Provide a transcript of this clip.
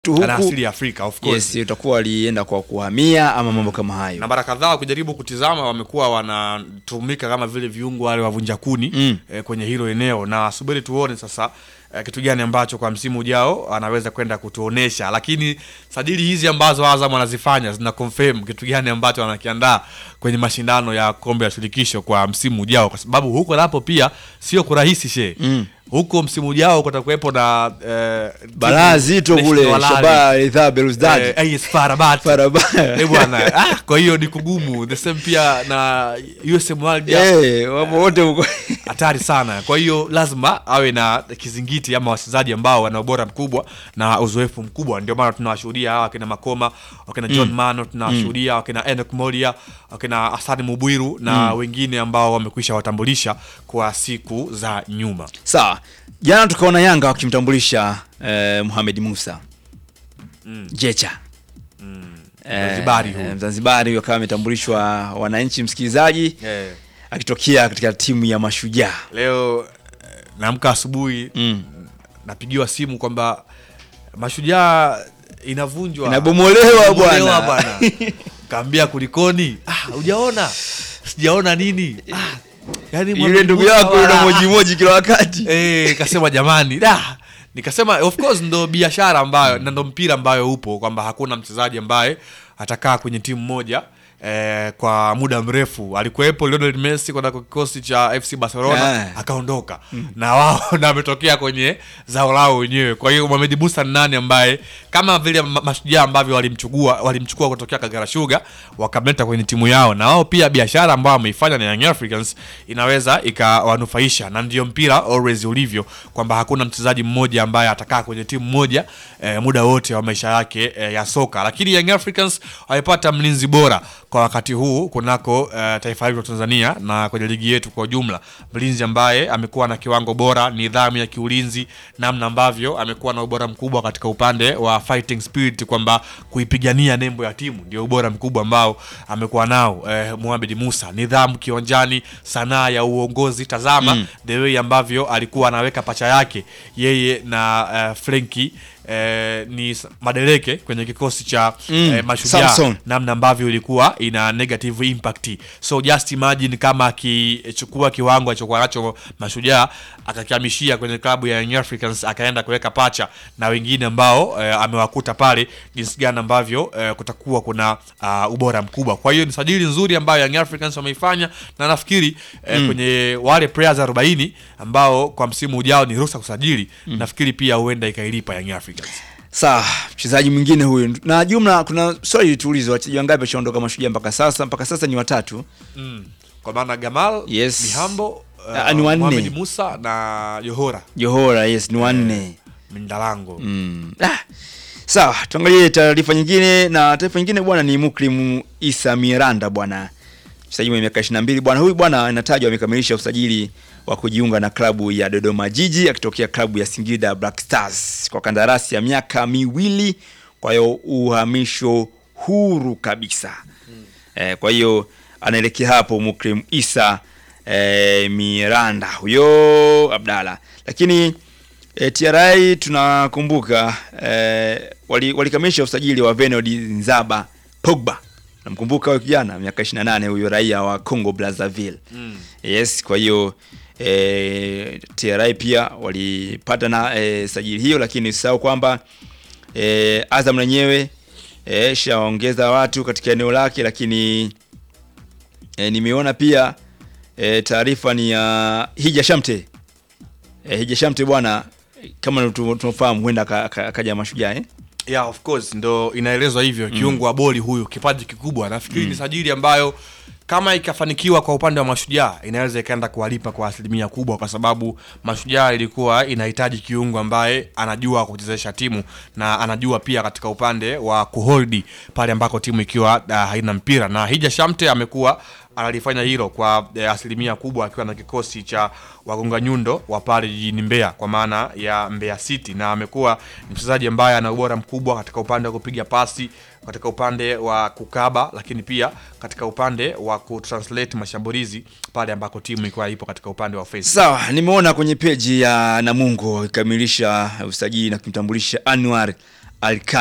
tu ana huku asili ya Afrika of course yes, utakuwa walienda kwa kuhamia ama mambo kama hayo na mara kadhaa ukijaribu kutizama wamekuwa wanatumika kama vile viungo wale wavunja kuni Mm. eh, kwenye hilo eneo na subiri tuone sasa eh, kitu gani ambacho kwa msimu ujao anaweza kwenda kutuonesha lakini sajili hizi ambazo Azam wanazifanya zina confirm kitu gani ambacho wanakiandaa kwenye mashindano ya kombe la shirikisho kwa msimu ujao kwa sababu huko napo pia sio kurahisi she Mm. huko msimu ujao kutakuwepo na eh, balaa timu zito National kule Al Ahly. Shabaa Ridhaa Belouizdad Eh, AS FAR Rabat. Faraba- Eh, bwana ah, kwa hiyo ni kugumu the same pia na USM Alger Eh, wapo wote huko hatari sana kwa hiyo lazima awe na kizingiti ama wachezaji ambao wana ubora mkubwa na uzoefu mkubwa ndio maana tunawashuhudia hawa wakina makoma wakina john mano tunawashuhudia wakina enok molia wakina asani mubwiru na wengine ambao wamekwisha watambulisha kwa siku za nyuma sawa jana tukaona yanga wakimtambulisha eh, Mohamed Musa Jecha Eh, Mzanzibari huyu. eh, Mzanzibari huyu akawa ametambulishwa wananchi msikilizaji eh, akitokea katika timu ya mashujaa leo eh, naamka asubuhi mm. napigiwa simu kwamba mashujaa inavunjwa Inabomolewa Inabomolewa bwana. kaambia kulikoni ah, ujaona sijaona nini ah, yani yule Mohamed ndugu Musa yako yule wala- mojimoji kila wakati eh, kasema jamani da nikasema of course ndo biashara ambayo na ndo mpira ambayo upo kwamba hakuna mchezaji ambaye atakaa kwenye timu moja Eh, kwa muda mrefu alikuwepo Lionel Messi kwenda kwa kikosi cha FC Barcelona Yeah. akaondoka na wao na ametokea kwenye zao lao wenyewe kwa hiyo Mohamed Musa ni nani ambaye kama vile ma- mashujaa ambavyo walimchukua walimchukua kutokea Kagera Sugar wakamleta kwenye timu yao na wao pia biashara ambayo wameifanya na Young Africans inaweza ikawanufaisha na ndio mpira always ulivyo kwamba hakuna mchezaji mmoja ambaye atakaa kwenye timu moja eh, muda wote wa maisha yake eh, ya soka lakini Young Africans wamepata mlinzi bora kwa wakati huu kunako eh, taifa hili la Tanzania na kwenye ligi yetu kwa ujumla mlinzi ambaye amekuwa na kiwango bora nidhamu ya kiulinzi namna ambavyo amekuwa na ubora mkubwa katika upande wa fighting spirit kwamba kuipigania nembo ya timu ndio ubora mkubwa ambao amekuwa nao eh, Mohamed Musa nidhamu kiwanjani sanaa ya uongozi tazama mm. the way ambavyo alikuwa anaweka pacha yake yeye na eh, Frenki Eh, ni s- Madeleke kwenye kikosi cha Mm, eh, mashujaa Samson. namna ambavyo ilikuwa ina negative impact so just imagine kama akichukua kiwango alichokuwa nacho mashujaa akakihamishia kwenye klabu ya Young Africans akaenda kuweka pacha na wengine ambao eh, amewakuta pale jinsi gani ambavyo eh, kutakuwa kuna uh, ubora mkubwa kwa hiyo ni sajili nzuri ambayo Young Africans wameifanya na nafikiri eh, kwenye wale players 40 ambao kwa msimu ujao ni ruhusa kusajili nafikiri pia huenda ikailipa Young Africans sawa mchezaji mwingine huyu na jumla kuna swali tuulizo wachezaji wangapi washaondoka mashujaa mpaka sasa mpaka sasa ni watatu mm. kwa maana Gamal Yes. Mihambo Ah, ni wanne. Mohamed Musa na Johora johora yes ni wanne Mindalango Mm. Ah. Sawa, tuangalie taarifa nyingine na taarifa nyingine bwana ni Mukrim Isa Miranda bwana. Mchezaji mwenye miaka 22 bwana huyu bwana anatajwa amekamilisha usajili wa kujiunga na klabu ya Dodoma Jiji akitokea klabu ya Singida Black Stars kwa kandarasi ya miaka miwili kwa hiyo uhamisho huru kabisa. Eh, kwa hiyo anaelekea hapo Mukrim Isa eh, Miranda huyo Abdalla. Lakini E, TRI tunakumbuka e, wali- walikamilisha usajili wa Venod Nzaba Pogba. Namkumbuka huyo kijana miaka 28 huyo raia wa Congo Brazzaville. Mm. Yes, kwa hiyo e, TRI pia walipata na e, sajili hiyo, lakini usisahau kwamba e, Azam lenyewe e, shaongeza watu katika eneo lake, lakini e, nimeona pia e, taarifa ni ya Hija Shamte e, Hija Shamte bwana, kama tu- tunafahamu huenda aka- aka- akaja mashujaa eh? yeah of course ndo inaelezwa hivyo kiungo wa boli huyu kipaji kikubwa nafikiri ni sajili ambayo kama ikafanikiwa kwa upande wa mashujaa inaweza ikaenda kuwalipa kwa asilimia kubwa kwa sababu mashujaa ilikuwa inahitaji kiungo ambaye anajua kuchezesha timu na anajua pia katika upande wa kuholdi pale ambako timu ikiwa uh, haina mpira na hija shamte amekuwa analifanya hilo kwa eh, asilimia kubwa akiwa na kikosi cha wagonga nyundo wa pale jijini Mbeya kwa maana ya Mbeya City, na amekuwa ni mchezaji ambaye ana ubora mkubwa katika upande wa kupiga pasi, katika upande wa kukaba, lakini pia katika upande wa kutranslate mashambulizi pale ambako timu ilikuwa ipo katika upande wa offense. Sawa, nimeona kwenye peji ya Namungo ikamilisha usajili na kumtambulisha Anwar Alka